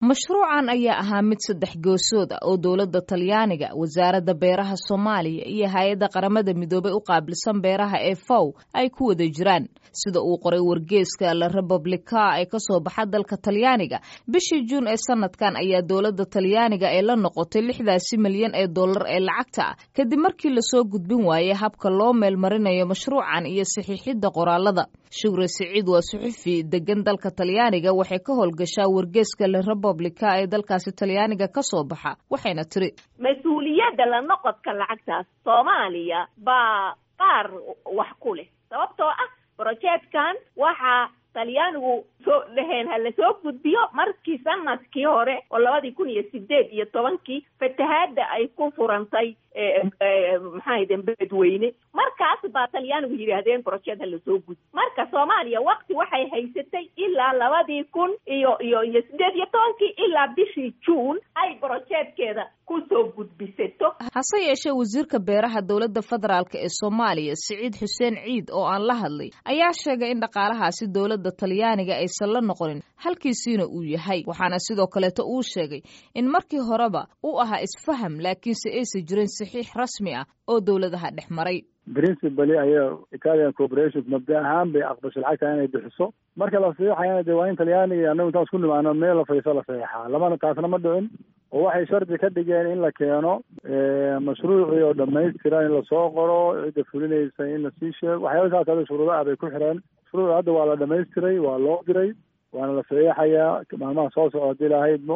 mashruucan ayaa ahaa mid saddex goosood ah oo dowladda talyaaniga wasaaradda beeraha soomaaliya iyo hay-adda qaramada midoobay u qaabilsan beeraha ee fow ay ku wada jiraan sida uu qoray wargeeska la republica ee kasoo baxa dalka talyaaniga bishii juun ee sanadkan ayaa dowladda talyaaniga ee la noqotay lixdaasi milyan ee dollar ee lacagta ah kadib markii lasoo gudbin waayey habka loo meelmarinayo mashruucan iyo saxiixidda qoraalada shukri siciid waa suxufi degan dalka talyaaniga waxay ka howlgashaa wargeeska la republica ee dalkaasi talyaaniga ka soo baxa waxayna tiri mas-uuliyadda la noqodka lacagtaas soomaaliya baa qaar wax ku leh sababtoo ah brojeedkan waxaa talyaanigu soo dhaheen ha lasoo gudbiyo markii sanadkii hore oo labadii kun iyo sideed iyo tobankii fatahaadda ay ku furantay maxaahden beledweyne markaas baa talyaanigu yidhaahdeen brojeed ha lasoo gudbi marka soomaaliya wakti waxay haysatay ilaa labadii kun iyo iyo iyo sideed iyo tobankii ilaa bishii juun ay brojeedkeeda kusoo gudbisato hase yeeshee wasiirka beeraha dowladda federaalk ee soomaaliya siciid xuseen ciid oo aan la hadlay ayaa sheegay in dhaqaalahaasi dowladda talyaaniga aysan la noqonin halkiisiina uu yahay waxaana sidoo kaleeto uu sheegay in markii horeba uu ahaa isfaham laakiinse aysan jirin saxiix rasmi ah oo dowladaha dhex maray principally aya italian corporation mabda ahaan bay aqbashay lacagta inay bixiso marka la saxiixayana de waa in talyaaniga iyo annagu intaan isku nimaano meel la fadhiiso la saxiixaa lamana taasna ma dhicin oo waxay shardi ka dhigeen in la keeno mashruucii oo dhamaystiran in lasoo qoro cidda fulinaysa in lasii sheego waxyaaba saas ada shuruudo ah bay ku xireen mashruuc hadda waa la dhamaystiray waa loo diray waana la saxiixayaa maalmaha soo soco hadii lahaydmo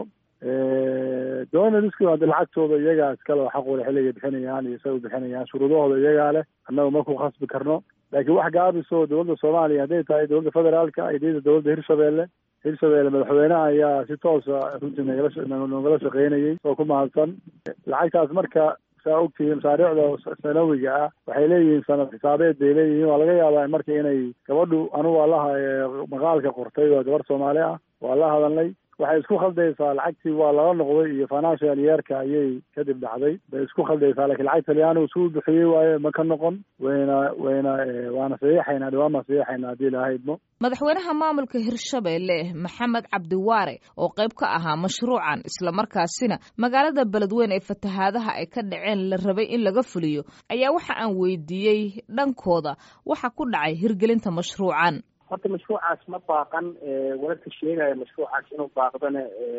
donaliski hadda lacagtooda iyagaa iskale xaqooda xilligay bixinayaan iyo say u bixinayaan shuruudahooda iyagaa leh annaga ma ku khasbi karno laakiin wax gaabiso dowladda soomaaliya hadday tahay dowladda federaalka iyo dowladda hirshabeelle hirshabeelle madaxweynaha ayaa si toosa runtii nagala nogala shaqeynayay oo ku mahadsan lacagtaas marka saa ogtihiin masaariicda sanawiga ah waxay leeyihiin sanad xisaabeed bay leeyihiin waa laga yaabaa marka inay gabadhu anugu waa laha maqaalka qortay waa gabar soomaali ah waa la hadalnay waxay isku khaldaysaa lacagtii waa lala noqday iyo financial yeerka ayay kadib dhacday bay isku khaldaysaa lakiin lacag talyaanigu suu bixiyey waaye ma ka noqon wayna wayna waana saxiixaynaa dhawaan baan saxiixaynaa haddii lahaydmo madaxweynaha maamulka hirshabeelle maxamed cabdiwaare oo qayb ka ahaa mashruucan islamarkaasina magaalada beledweyne ee fatahaadaha ay ka dhaceen la rabay in laga fuliyo ayaa waxa aan weydiiyey dhankooda waxa ku dhacay hirgelinta mashruucan horta mashruucaas ma baaqan wararka sheegaya mashruucaas inuu baaqdana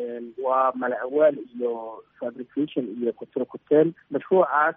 waa mala awaal iyo fabrication iyo kutir kuteen mashruucaas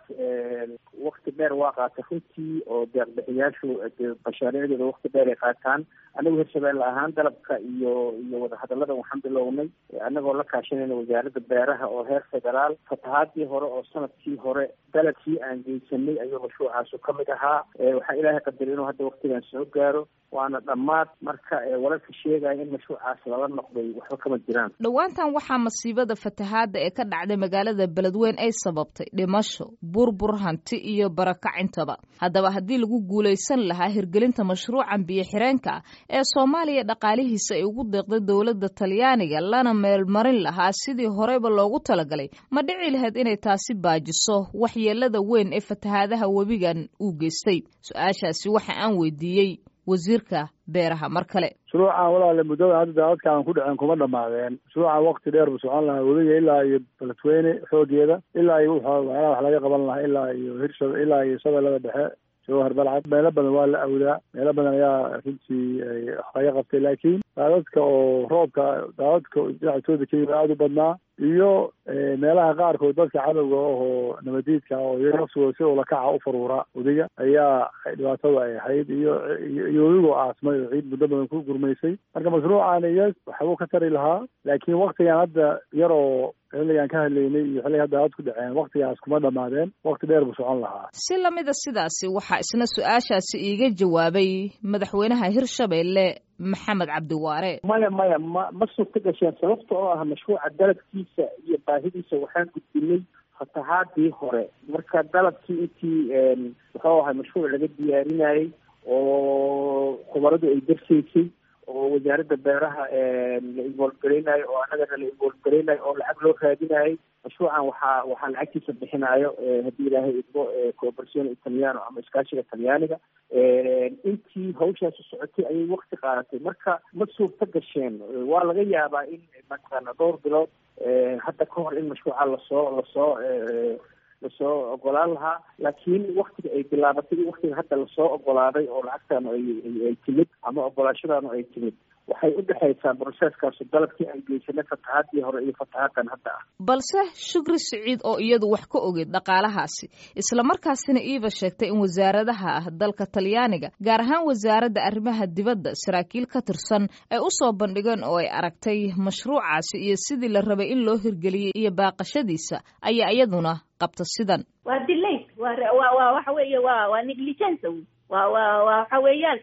wakti dheer waa qaata runtii oo deeqbixiyaashu mashaariicdooda wakti dheer ay qaataan anagu hirshabeelle ahaan dalabka iyo iyo wadahadalada waxaan bilownay anagoo la kaashanayna wasaaradda beeraha oo heer federaal fatahaadii hore oo sanadkii hore dalabkii aan geysanay ayuu mashruucaasu ka mid ahaa waxaa ilaahay qadaray inuu hadda waktigan soo gaaro waana dhammaad marka wararka sheegaya in mashruucaas lala noqday waxba kama jiraan dhowaantan waxaa masiibada fatahaadda ee ka dhacday magaalada beledweyne ay sababtay dhimasho burbur hanti iyo barakacintaba haddaba haddii lagu guulaysan lahaa hirgelinta mashruucan biyo xireenka ah ee soomaaliya dhaqaalihiisa ay ugu deeqday dowladda talyaaniga lana meelmarin lahaa sidii horeyba loogu talagalay ma dhici lahayd inay taasi baajiso waxyeelada weyn ee fatahaadaha webigan uu geystay su-aashaasi waxa aan weydiiyey wasiirka beeraha mar kale mashruucan walaale muddada hadda daadadka aan ku dhaceen kuma dhamaadeen mashruucan wakti dheer buu socon lahaa webiga ilaa iyo beledweyne xoogeeda ilaa iyo waxyaalaha wax laga qaban lahaa ilaa iyo hirsha ilaa iyo shabeellada dhexe jawhar balcad meelo badan waa la awdaa meelo badan ayaa runtii laga qabtay laakiin daadadka oo roobka daadadka dhinaca etoobiya ka yimid aada u badnaa iyo meelaha qaarkood dadka cadowga ahoo nabadiidka oo iyaga laftooda si ulakaca u faruura wadiga ayaa dhibaatada ay ahayd iyo iyo webigoo aasmay oo ciid muddo badan ku gurmaysay marka mashruucan iyo waxbuu ka tari lahaa laakiin waktigan hadda yaroo xilligaan ka hadlaynay iyo xilliga hadda aad ku dhaceen waktigaas kuma dhamaadeen wakti dheer buu socon lahaa si lamida sidaasi waxaa isna su-aashaasi iiga jawaabay madaxweynaha hirshabeelle maxamed cabdiwaare maya maya ma ma suurta gasheen sababta oo ah mashruuca dalabkiisa iyo baahidiisa waxaan gudbinay fatahaadii hore marka dalabkii intii muxuu ahay mashruuc laga diyaarinayay oo khubaradu ay darsaysay oo wasaaradda beeraha la involve gareynayo oo annagana la involve gareynayo oo lacag loo raadinayo mashruucan waxaa waxaa lacagtiisa bixinayo haddii ilaahay idmo cooperation italiano ama iskaashiga talyaaniga intii hawshaasi socotay ayay wakti qaadatay marka ma suurta gasheen waa laga yaabaa in mataqaana dhowr bilood hadda ka hor in mashruuca lasoo lasoo lasoo ogolaan lahaa laakiin waktiga ay bilaabatay iyo waktiga hadda lasoo ogolaaday oo lacagtaanu ay ay timid ama ogolaashadaanu ay timid waxay u dhexaysaa broseeskaasu dalabkii aan geysanay fatahaadii hore iyo fatahaaddan hadda ah balse shukri siciid oo iyadu wax ka ogeyd dhaqaalahaasi islamarkaasina iiba sheegtay in wasaaradaha ah dalka talyaaniga gaar ahaan wasaaradda arrimaha dibadda saraakiil ka tirsan ay u soo bandhigeen oo ay aragtay mashruucaasi iyo sidii la rabay in loo hirgeliyey iyo baaqashadiisa ayaa iyaduna qabta sidan waa dilay waa waa waxa weeye waa waa negligence wa wa waxa weeyaan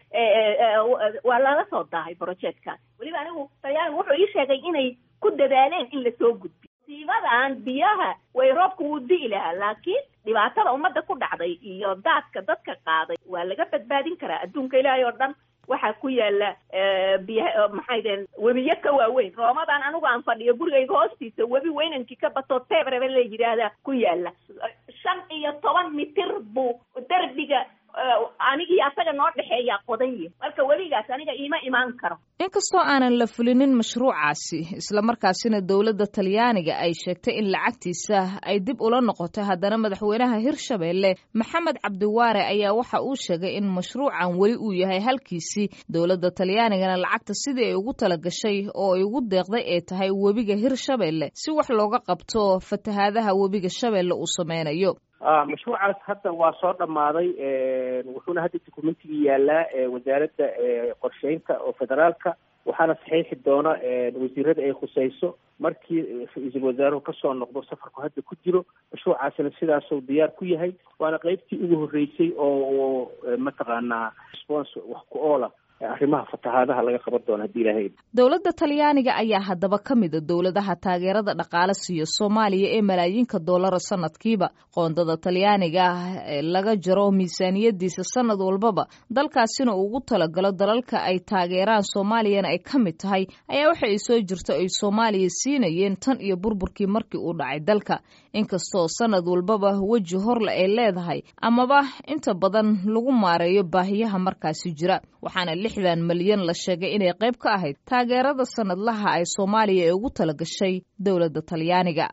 waa lala soo daahay projectkan weliba anigu talyaanigu wuxuu ii sheegay inay ku dadaaleen in lasoo gudbiyo siibadan biyaha way roobka wuu di'i lahaa laakiin dhibaatada ummadda ku dhacday iyo daadka dadka qaaday waa laga badbaadin karaa adduunka ilaahay oo dhan waxaa ku yaala biya maxay deen webiyo ka waaweyn roomadan anigu aan fadhiyo gurigayga hoostiisa webi weynankii ka bato tebrebe la yidhaahda ku yaala shan iyo toban mitir buu derbiga anigii asaga noo dhexeeyaa qodanya marka weligaas aniga iima imaan karo inkastoo aanan la fulinin mashruucaasi islamarkaasina dowladda talyaaniga ay sheegtay in lacagtiisa ay dib ula noqotay haddana madaxweynaha hirshabeelle maxamed cabdiwaare ayaa waxa uu sheegay in mashruucan weli uu yahay halkiisii dowladda talyaanigana lacagta sidii ay ugu talagashay oo ay ugu deeqday ay tahay webiga hirshabeelle si wax looga qabto fatahaadaha webiga shabeelle uu sameynayo mashruucaas hadda waa soo dhammaaday wuxuuna hadda documentigii yaalaa wasaaradda qorsheynta oo federaalka waxaana saxiixi doona wasiirada ay khuseyso markii ra-iisul wasaaruhu kasoo noqdo safarku hadda ku jiro mashruucaasina sidaasuu diyaar ku yahay waana qeybtii ugu horreysay oo mataqaanaa response wax ku oola arrimaha fatahaadaha laga qaban doono haddii ilaahay dowladda talyaaniga ayaa haddaba ka mida dowladaha taageerada dhaqaale siiyo soomaaliya ee malaayiinka dollara sanadkiiba qoondada talyaaniga ah ee laga jaro miisaaniyadiisa sanad walbaba dalkaasina uu ugu talagalo dalalka ay taageeraan soomaaliyana ay ka mid tahay ayaa waxa ay soo jirto ay soomaaliya siinayeen tan iyo burburkii markii uu dhacay dalka inkastoo sanad walbaba weji horle ay leedahay amaba inta badan lagu maareeyo baahiyaha markaasi jira waxaana lixdan malyan la sheegay inay qayb ka ahayd taageerada sanadlaha ay soomaaliya ee ugu talagashay dowladda talyaaniga